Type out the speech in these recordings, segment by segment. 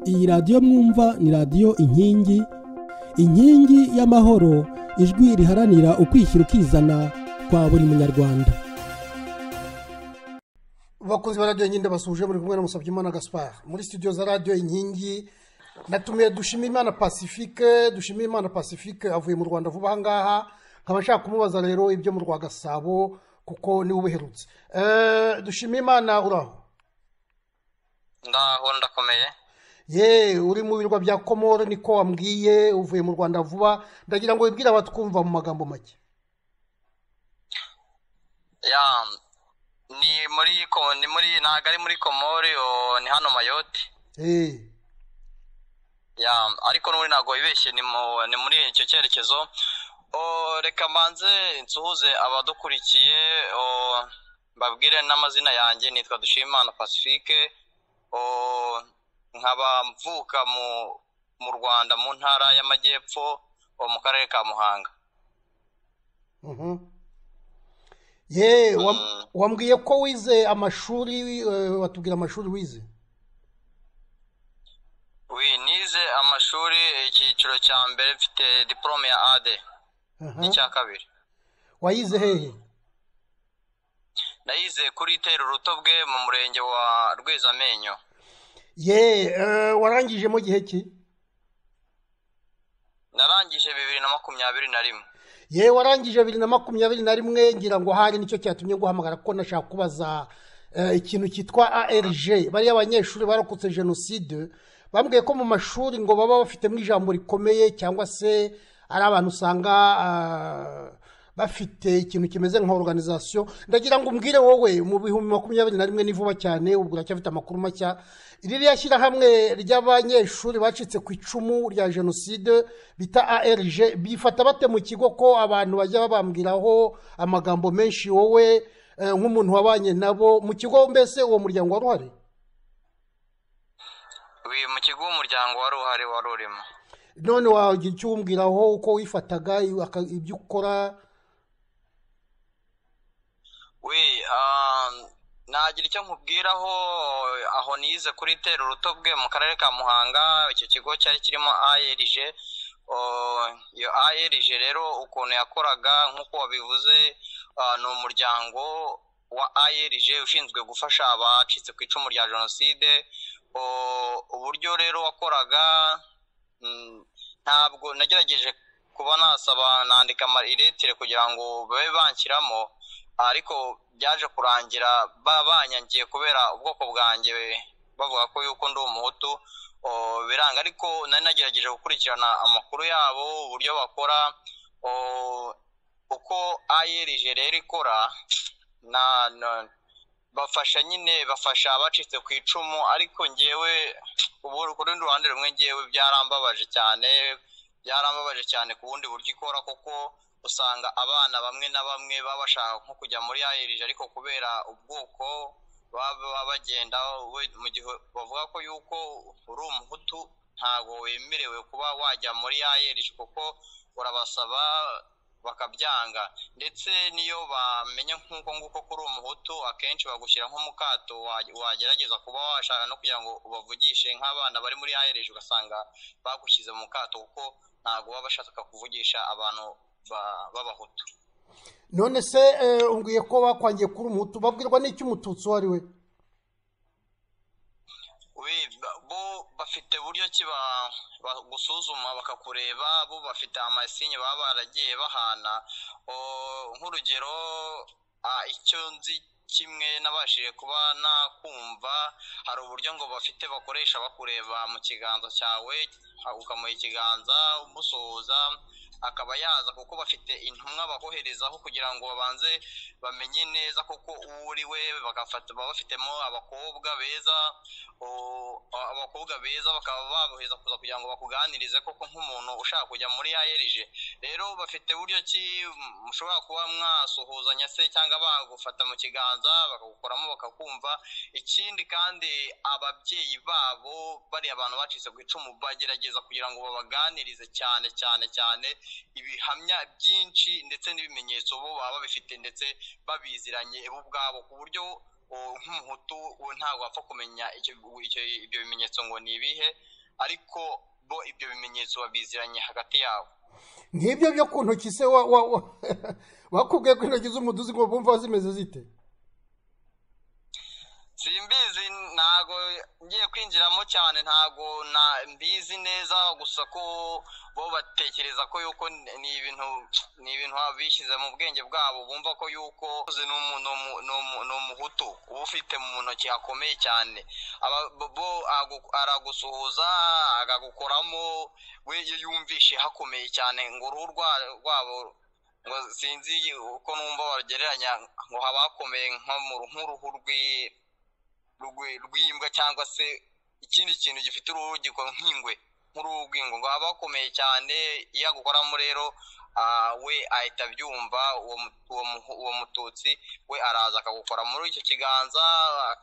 iyi radiyo mwumva ni radiyo inkingi inkingi y'amahoro ijwi riharanira ukwishyira ukizana kwa buri munyarwanda bakunzi ba radiyo nyine basuje muri kumwe na Musabyimana gaspar muri studio za radiyo inkingi natumiye dushima imana pacifique dushima imana pacifique avuye mu rwanda vuba aha ngaha nkaba nshaka kumubaza rero ibyo mu rwa gasabo kuko niwe ubuherutse dushima imana uraho ndaho ndakomeye ye uri mu birwa bya komoro niko wambwiye uvuye mu rwanda vuba ndagira ngo wibwire abatwumva mu magambo make ya ni muri ko- ni muri ntabwo ari muri komori o, ni hano mayoti Eh, ya ariko n'ubundi ntabwo wibeshye ni mu- ni muri icyo cyerekezo o, reka mbanze nsuhuze abadukurikiye o, mbabwire n'amazina yanjye nitwa dushimana pacifique o, nkaba mvuka mu mu rwanda mu ntara y'amajyepfo o, mu karere ka muhanga mhm. ye wam- Mm. wambwiye ko wize amashuri eh, watubwira amashuri wize wi nize amashuri icyiciro cya mbere mfite diporome ya ade Aha. n'icya kabiri wayize hehe nayize kuri tera urutobwe mu murenge wa rwezamenyo ye eh, warangije mu gihe ki narangije bibiri na makumyabiri na rimwe ye warangije bibiri na makumyabiri na rimwe ngira ngo hari nicyo cyatumye guhamagara ko nashaka kubaza eh, ikintu cyitwa arg bariya abanyeshuri barokotse jenoside bambwiye ko mu mashuri ngo baba bafitemo ijambo rikomeye cyangwa se ari abantu usanga ah, bafite ikintu kimeze nka organization ndagira ngo umbwire wowe mu bihumbi makumyabiri na rimwe ni vuba cyane ubwo uracyafite amakuru mashya ririya shyirahamwe ry'abanyeshuri bacitse ku icumu rya jenoside bita arg bifata bate mu kigo ko abantu bajya babambwiraho amagambo menshi wowe eh, nk'umuntu wabanye nabo mu kigo mbese uwo muryango wari uhari wi mu kigo w'umuryango wari uhari wari urimo none wagira icyo uwumbwiraho uko wifataga aka- ibyo ukora wi ah, nagira icyo nkubwiraho aho nize kuri tera urutobwe mu karere ka muhanga icyo kigo cyari kirimo arg Oh, iyo arg rero ukuntu yakoraga nk'uko wabivuze ah, ni umuryango wa arg ushinzwe gufasha abacitse ku icumu rya jenoside Oh, uburyo rero wakoraga mm, ntabwo nagerageje kuba nasaba nandika amariretire kugira ngo babe banshyiramo ariko byaje kurangira ba- banyangiye kubera ubwoko bwanjye bavuga ko yuko ndi umuhutu o, biranga ariko nari nagerageje gukurikirana amakuru yabo uburyo bakora o, uko ayerije rero ikora na, na bafasha nyine bafasha abacitse ku icumu ariko ngewe ubu ku rundi ruhande rumwe ngewe byarambabaje cyane byarambabaje cyane ku bundi buryo ikora kuko usanga abana bamwe na bamwe baba bashaka nko kujya muri ayirije ariko kubera ubwoko baba baba bagenda we- mu gihe bavuga ko yuko uri umuhutu ntabwo wemerewe kuba wajya muri ayirije kuko urabasaba bakabyanga ndetse n'iyo bamenya nk'uko nguko ko uri umuhutu akenshi bagushyira nk'umukato wa- wagerageza kuba washaka no kugira ngo ubavugishe nk'abana bari muri ayereje ugasanga bagushyize mu kato kuko ntabwo baba bashaka kuvugisha abantu ba- b'abahutu none se eh, umbwiye ko bakwangiye kuri umuhutu babwirwa n'icyo umututsi uwo ari we We- ba- bo bafite buryo ki ba- ba- gusuzuma bakakureba bo bafite amasinye baba baragiye bahana O, nk'urugero ah, icyo nzi kimwe nabashije kuba nakumva hari uburyo ngo bafite bakoresha bakureba mu kiganza cyawe ha- ukamuha ikiganza umusuhuza akaba yaza kuko bafite intumwa bakoherezaho kugira ngo babanze bamenye neza koko uwo uri we bagafata baba bafitemo abakobwa beza o- a- abakobwa beza bakaba babohereza kuza kugira ngo bakuganirize koko nk'umuntu ushaka kujya muri ayerije rero bafite buryo ki mushobora kuba mwasuhuzanya se cyangwa bagufata mu kiganza bakagukoramo bakakumva ikindi kandi ababyeyi babo bariya abantu bacitse ku icumu bagerageza kugira ngo babaganirize cyane cyane cyane ibihamya byinshi ndetse n'ibimenyetso bo baba babifite ndetse babiziranye bo ubwabo ku buryo o, nk'umuhutu we ntabwo wapfa kumenya icyo icyo- ibyo bimenyetso ngo ni ibihe ariko bo ibyo bimenyetso babiziranye hagati yabo nk'ibyo byo ku ntoki se wa- wa- wa- wakubwiye ko intoki z'umuduzi ngo bumva zimeze zite simbizi ntago ngiye kwinjiramo cyane ntago na mbizi neza gusa ko bo batekereza ko yuko ni ibintu ni ibintu baba bishyize mu bwenge bwabo bumva ko yuko ni umu- ni umu- ni umu- ni umuhutu uba ufite mu ntoki hakomeye cyane Aba- bo- bo agu- aragusuhuza akagukoramo we iyo yumvishe hakomeye cyane ngo uruhu rwa- rwabo ngo sinzi uko numva barugereranya ngo haba hakomeye nko mu ru- nk'uruhu rw'i rwe- rw'imbwa cyangwa se ikindi kintu gifite uruhu gikora nk'ingwe nk'uruhu rw'ingwe ngo haba hakomeye cyane iyo agukoramo rero ah, we ahita abyumva uwo mu- uwo mu- uwo mututsi we araza akagukora muri icyo kiganza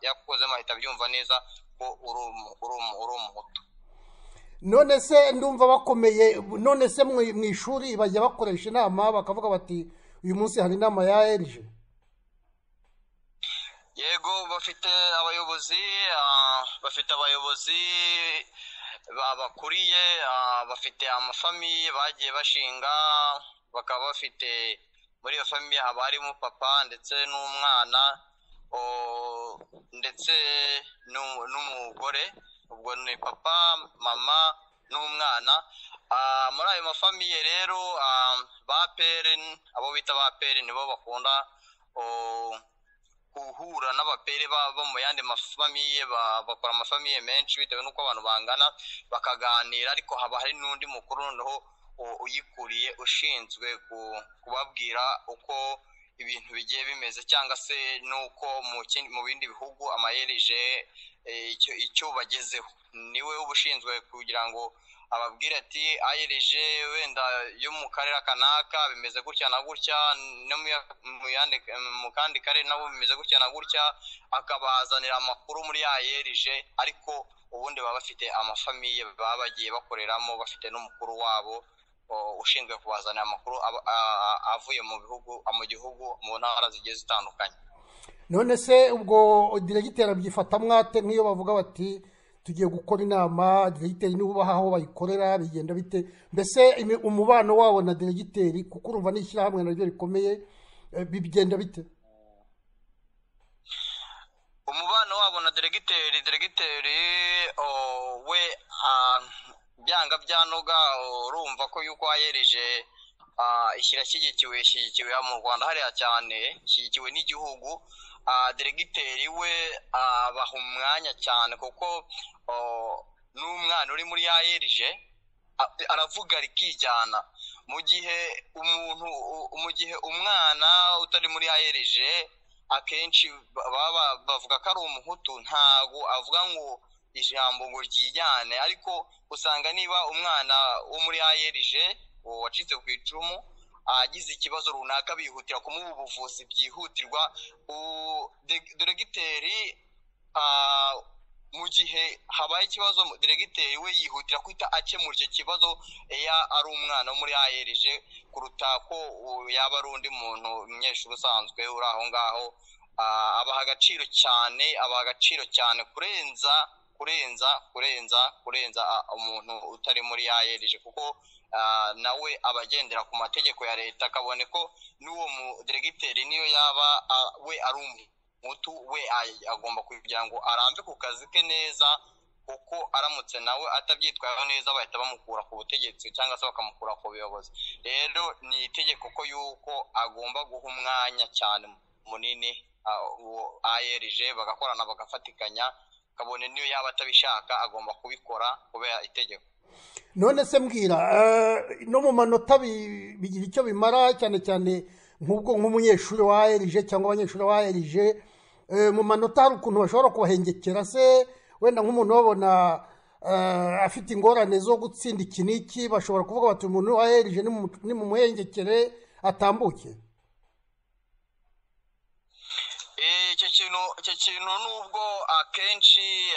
yakukozemo ahita abyumva neza ko uri umu- uri umu- uri umuhutu none se ndumva bakomeye none se mu mu ishuri bajya bakoresha inama bakavuga bati uyu munsi hari inama ya erije yego bafite abayobozi ah, bafite abayobozi babakuriye ah, bafite amafamiye bagiye bashinga bakaba bafite muri iyo famiye haba harimo papa ndetse n'umwana o- ndetse n'u- n'umugore ubwo ni papa mama n'umwana Ah, muri ayo mafamiye rero ah, ba pere abo bita ba pere nibo bakunda o, guhura n'abapere ba- bo mu yandi mafamiye ba- bakora amafamiye menshi bitewe n'uko abantu bangana bakaganira ariko haba hari n'undi mukuru noneho u- uyikuriye ushinzwe ku- kubabwira uko ibintu bigiye bimeze cyangwa se n'uko mu kindi- mu bindi bihugu amayerije eh, icyo- icyo bagezeho niwe uba ushinzwe kugira ngo ababwire ati ayirije wenda yo mu karere kanaka bimeze gutya na gutya no mu ya- mu yandi- mu kandi karere nabo bimeze gutya na gutya akabazanira amakuru muri yayerije ariko ubundi baba bafite amafamiye baba bagiye bakoreramo bafite n'umukuru wabo o, ushinzwe kubazanira amakuru aba- a- a- avuye mu bihugu mu gihugu mu ntara zigiye zitandukanye none se ubwo diregiteri abyifata mwate nk'iyo bavuga bati tugiye gukora inama diregiteri niba ubaha aho bayikorera bigenda bite mbese imi- umubano wabo na diregiteri kuko urumva n'ishyirahamwe naryo rikomeye eh, bigenda bite umubano wabo na deregiteri deregiteri o, we ah, byanga byanoga urumva ko yuko wayereje ishyirashyigikiwe ishyigikiwe mu rwanda hariya cyane ishyigikiwe n'igihugu Ah, deregiteri we abaha umwanya cyane kuko o, n'umwana uri muri yayereje aravuga rikijyana mu gihe umuntu u- mu gihe umwana utari muri yayereje akenshi ba- baba bavuga ko ari umuhutu ntago avuga ngo ijambo ngo ryijyane ariko usanga niba umwana wo muri ayerije uwo wacitse ku icumu agize ikibazo runaka bihutira kumuha ubuvuzi byihutirwa U- de- deregiteri ah, mu gihe habaye ikibazo deregiteri we yihutira guhita akemura icyo kibazo iyo ari umwana wo muri ayerije kuruta ko u- yaba ari undi muntu umunyeshuri usanzwe uri aho ngaho Ah, abaha agaciro cyane abaha agaciro cyane kurenza kurenza kurenza kurenza ah, umuntu utari muri ayerije kuko ah, nawe aba agendera ku mategeko ya leta akabone ko n'uwo mu deregiteri niyo yaba ah, we ari umutu we ay- agomba kugira ngo arambe ku kazi ke neza kuko aramutse nawe atabyitwayeho neza bahita bamukura ku butegetsi cyangwa se bakamukura ku buyobozi rero ni itegeko ko yuko agomba guha umwanya cyane munini ah, uwo ayerije bagakorana bagafatikanya kabone niyo yaba atabishaka agomba kubikora kubera itegeko none se mbwira eh, no mu manota bi- bigira icyo bimara cyane cyane nk'ubwo nk'umunyeshuri wa erije cyangwa abanyeshuri ba erije Eh, mu manota hari ukuntu bashobora kubahengekera se wenda nk'umuntu babona eh, afite ingorane zo gutsinda iki n'iki bashobora kuvuga bati umuntu wa erije nimumuhengekere atambuke Eh, icyo kintu icyo kintu nubwo akenshi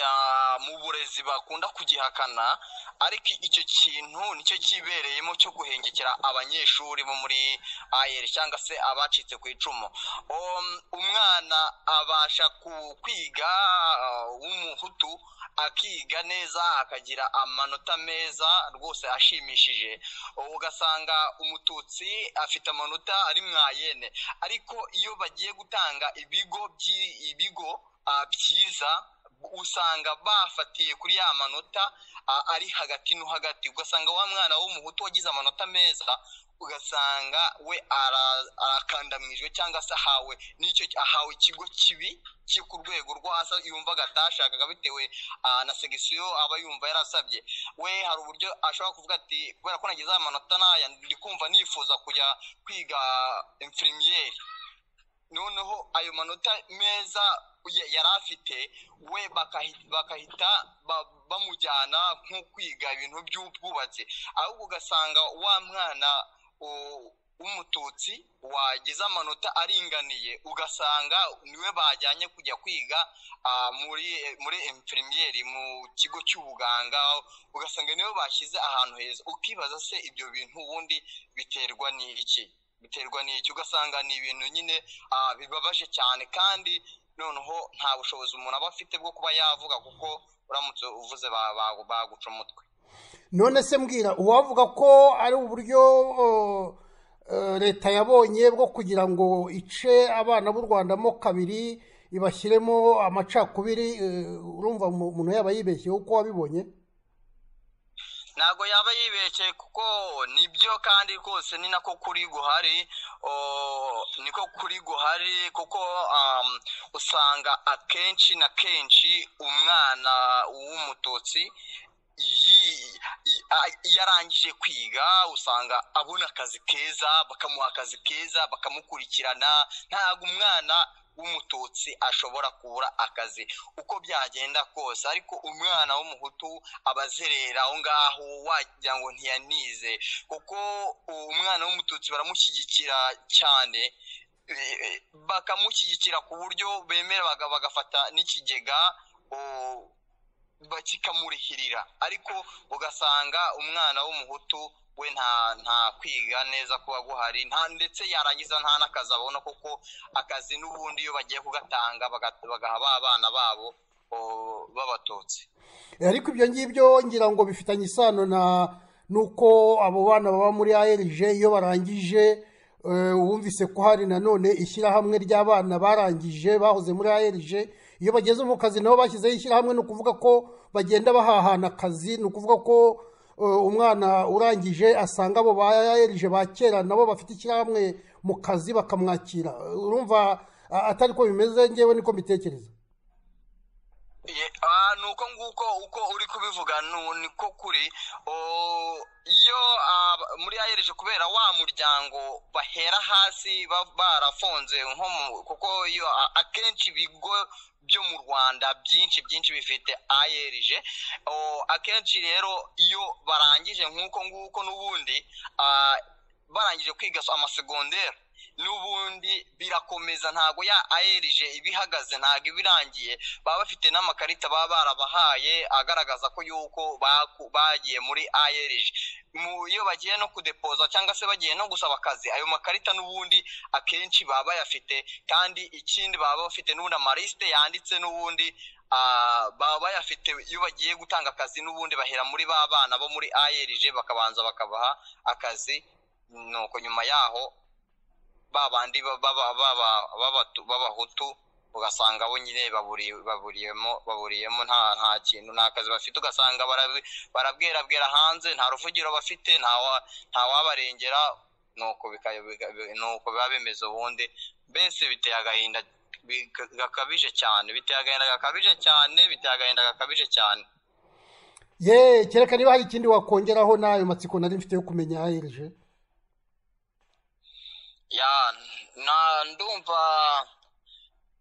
mu burezi bakunda kugihakana ariko icyo kintu nicyo kibereyemo cyo guhengekera abanyeshuri bo muri ayeri cyangwa se abacitse ku icumu umwana abasha kwiga w'umuhutu akiga neza akagira amanota meza rwose ashimishije ugasanga umututsi afite amanota ari mwayene ariko iyo bagiye gutanga ibigo ibigo byiza usanga bafatiye kuri ya manota ari hagati no hagati ugasanga wa mwana w'umuhutu wagize amanota meza ugasanga we arakandamijwe cyangwa se ahawe n'icyo ahawe ikigo kibi kiri ku rwego rwo hasi yumvaga atashakaga bitewe na segisiyo aba yumva yarasabye we hari uburyo ashobora kuvuga ati kubera ko nagize amanota n'aya ndi kumva nifuza kujya kwiga imfirimiyeri noneho ayo manota meza yari afite we bakahita bamujyana nko kwiga ibintu by'ubwubatsi ahubwo ugasanga wa mwana w'umututsi wagize amanota aringaniye ugasanga niwe bajyanye kujya kwiga muri muri emuprimiyeri mu kigo cy'ubuganga ugasanga niwe bashyize ahantu heza ukibaza se ibyo bintu ubundi biterwa n'iki biterwa n'iki ugasanga ni ibintu nyine bibabaje cyane kandi noneho nta bushobozi umuntu aba afite bwo kuba yavuga kuko uramutse uvuze baguca umutwe none se mbwira uwavuga ko ari uburyo leta yabonye bwo kugira ngo ice abana b'u rwanda mo kabiri ibashyiremo amacakubiri urumva umuntu yaba yibeshyeho uko wabibonye ntabwo yaba yibeshye kuko nibyo kandi rwose ni nako kuri guhari niko kuri guhari kuko usanga akenshi na kenshi umwana w'umututsi yarangije kwiga usanga abona akazi keza bakamuha akazi keza bakamukurikirana ntabwo umwana w'umututsi ashobora kubura akazi uko byagenda kose ariko umwana w'umuhutu aba azerera aho ngaho wagira ngo ntiyanize kuko umwana w'umututsi baramushyigikira cyane bakamushyigikira ku buryo bemera bagafata n'ikigega kikamurihirira ariko ugasanga umwana w'umuhutu we nta nta kwiga neza kuba guhari nta ndetse yarangiza nta n'akazi abona kuko akazi n'ubundi iyo bagiye kugatanga bagaha ba abana babo babatutsi ariko ibyo ngibyo ngira ngo bifitanye isano na nuko abo bana baba muri arg iyo barangije wumvise ko hari nanone ishyirahamwe ry'abana barangije bahoze muri arg iyo bageze mu kazi nabo bashyizeho ishyirahamwe ni ukuvuga ko bagenda bahahana akazi ni ukuvuga ko umwana urangije asanga abo bayahereje ba kera nabo bafite ishyirahamwe mu kazi bakamwakira urumva atari ko bimeze ngewe niko mbitekereza ni uko nguko uko uri kubivuga niko kuri iyo muri ayereje kubera wa muryango bahera hasi barafunze nko kuko iyo akenshi ibigo byo mu rwanda byinshi byinshi bifite aerg akenshi rero iyo barangije nk'uko nguko n'ubundi barangije kwiga amasegonderi n'ubundi birakomeza ntabwo ya aerg ibihagaze ntabwo ibirangiye baba bafite n'amakarita baba barabahaye agaragaza ko yuko bagiye muri aerg iyo bagiye no kudepoza cyangwa se bagiye no gusaba akazi ayo makarita n'ubundi akenshi baba bayafite kandi ikindi baba bafite n'ubundi amarisite yanditse n'ubundi baba bayafite iyo bagiye gutanga akazi n'ubundi bahera muri ba bana bo muri aerg bakabanza bakabaha akazi nuko nyuma yaho babandi b'abahutu ugasanga bo nyine baburiyemo baburiyemo nta kintu nta kazi bafite ugasanga barabwerabwera hanze nta ruvugiro bafite nta wabarengera nuko biba bimeze ubundi mbese biteye agahinda gakabije cyane biteye agahinda gakabije cyane biteye agahinda gakabije cyane ye kereka niba hari ikindi wakongeraho n'ayo matsiko nari mfite yo kumenya ahereje ya na ndumva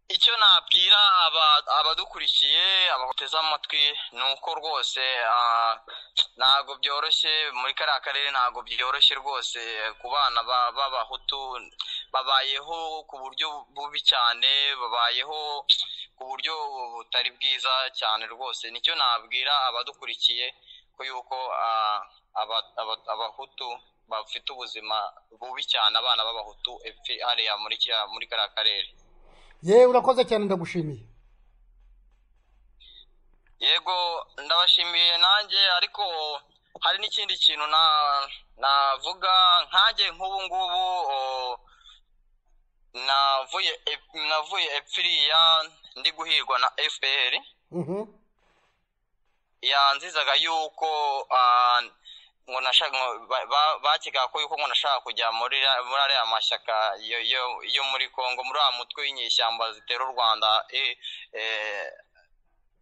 icyo nabwira aba- abadukurikiye abateze amatwi ni uko rwose ah, ntabwo byoroshye muri kariya karere ntabwo byoroshye rwose ku bana ba- b'abahutu babayeho ku buryo bubi cyane babayeho ku buryo butari bwiza cyane rwose nicyo nabwira abadukurikiye ko yuko ah, aba- aba- abahutu bafite ubuzima bubi cyane abana b'abahutu epfi hariya muri kiriya- muri kariya karere yewe urakoze cyane ndagushimiye yego ndabashimiye nanjye ariko hari n'ikindi kintu na navuga nkanjye nk'ubu ngubu o, navuye ep- navuye epfiriya ndi guhirwa na fpr Mhm. yanzizaga yuko ah, ngo nashaka ngo ba- ba- bakekaga ko yuko ngo nashaka kujya muri ra- muri ariya mashyaka yo yo- yo muri congo muri wa mutwe w'inyeshyamba zitera u rwanda eh, eh,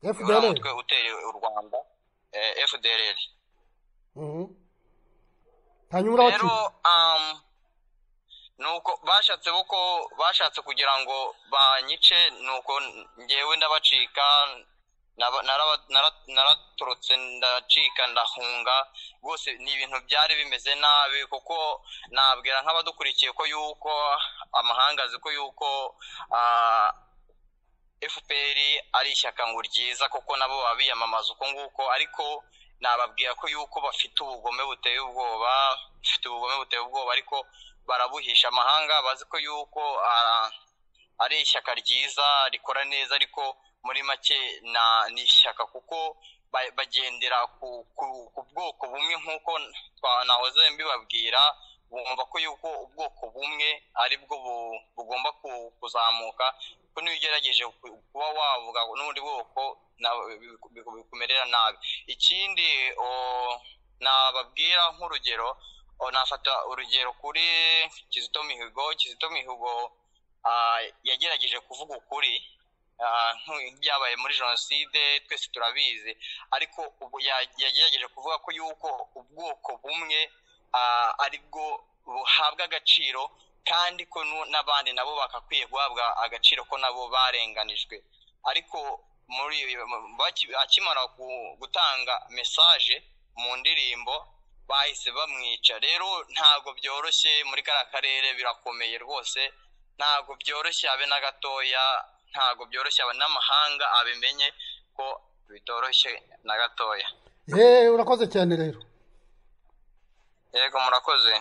uriya FDLR. mutwe utera u rwanda eh, fdrr Mhm. hanyuma rero urabakize um, nuko bashatse uko bashatse kugira ngo banyice nuko ngewe ndabacika naba- naraba- nara- naratorotse ndacika ndahunga rwose ni ibintu byari bimeze nabi kuko nabwira nk'abadukurikiye ko yuko amahanga azi ko yuko ah, fpr ari ishyaka ngo ryiza kuko nabo baba biyamamaza uko nguko ariko nababwira ko yuko bafite ubugome buteye ubwoba bafite ubugome buteye ubwoba ariko barabuhisha amahanga bazi ko yuko ah, ari ishyaka ryiza rikora neza ariko muri make na- ni ishyaka kuko ba- bagendera ku, ku, ku bwoko bumwe nk'uko twa- nahoze mbibabwira bumva ko yuko ubwoko bumwe ari bwo bu- bugomba ku- kuzamuka ko niyo ugerageje ku- kuba wavuga n'ubundi bwoko na- biku- biku- bikumerera nabi ikindi o, nababwira nk'urugero o, nafata urugero kuri kizito mihigo kizito mihigo ah, yagerageje kuvuga ukuri ah, nk'u- byabaye muri jenoside twese turabizi ariko ubu ya- yagerageje kuvuga ko yuko ubwoko bumwe ah, ari bwo buhabwa agaciro kandi ko nu- n'abandi nabo bagakwiye guhabwa agaciro ko nabo barenganijwe ariko muri baki- akimara gu- gutanga mesaje mu ndirimbo bahise bamwica rero ntabwo byoroshye muri kariya karere birakomeye rwose ntabwo byoroshye abe na gatoya ntabwo byoroshye abe n'amahanga abimenye ko bitoroshye na gatoya yewe urakoze cyane rero yego murakoze